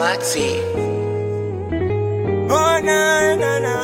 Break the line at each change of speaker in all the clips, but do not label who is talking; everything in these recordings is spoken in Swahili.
Maxi.
Oh, na, na, na.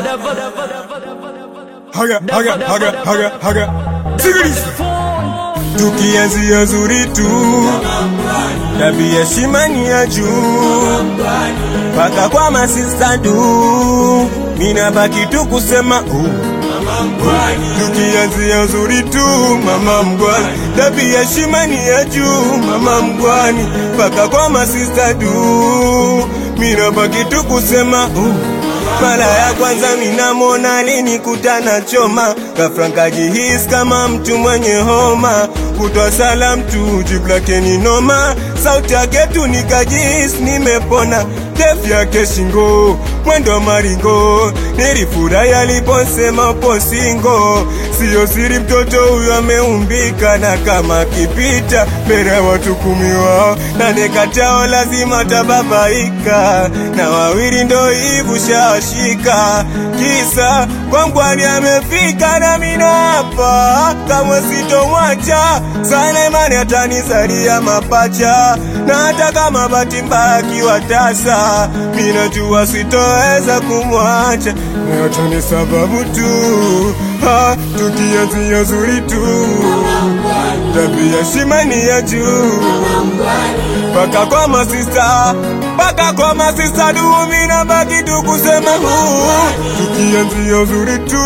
haga haga haga haga haga sikiliza tukianzia zuri tu tabia heshima ni ya juu mpaka kwa masista du mina baki tu kusema uh. tukianzia zuri tu mama mgwani tabia heshima ni ya juu mama mgwani mpaka kwa masista du mina baki tu kusema uh. Mara ya kwanza minamwona alinikutana choma, ghafla nkajihisi kama mtu mwenye homa, kutwa salam tu jibu lake ni noma, sauti yake tu nikajihisi nimepona, ndefu yake shingo, mwendo maringo, nilifurahi aliposema upo singo, siyo siri mtoto huyo ameumbika, na kama akipita mbele ya watu kumi wao, nane kati yao lazima tababaika, na wawili ndo hivu shashika, kisa kwangwani amefika na mina hapa, kamwe sitomwacha sana, imani atanizalia mapacha, na hata kama bahati mbaya akiwa tasa, minajua sitoweza kumwacha, na yote ni sababu tu ha, tukianzia zuri tu tabia shimani ya juu mpaka kwa masista mpaka kwa masista dumi na baki tu kusema huu tukianzia uzuri tu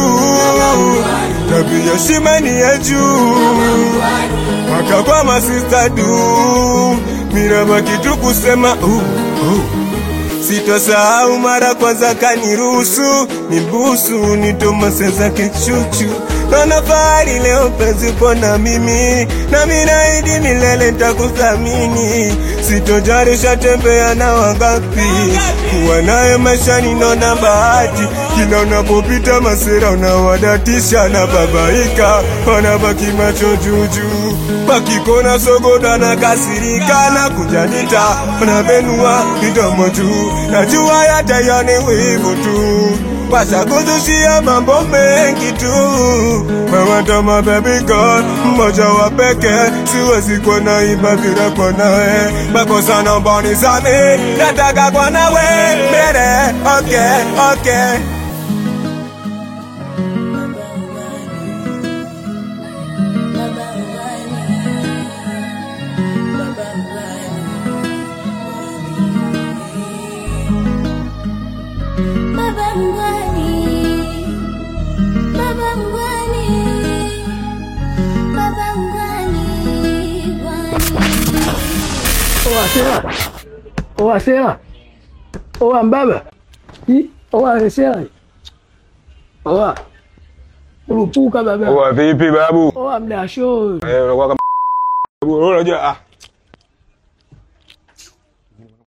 tabia shimani ya juu mpaka kwa masista du mina baki tu kusema uh, uh. Sitosahau mara kwanza kaniruhusu nibusu nitomase zake chuchu Naona fahari leo penzi upo na mimi na minaidi milele nitakuthamini Sitojarisha tembea na wangapi kuwa naye maishani naona bahati kila unapopita masera unawadatisha na babaika wanabaki macho juujuu wakikona sogoda na kasirika na kujanita wanabenua midomo juu najua yatayani wivu tu washakuzushia mambo mengi tu mewatama baby girl mmoja wa peke siwezi kuwa naiba bila kwa nawe makosa naomba nisame nataka kwa nawe mbele okay okay
Baba mgwani, baba mgwani, baba mgwani, gwani.
Oa sera. Oa sera. Oa mbaba. Hi, oa sera. Oa. Urupuka baba.
Oa vipi babu?
Oa mdasho.
Eh, unakuwa kama Babu, unajua ah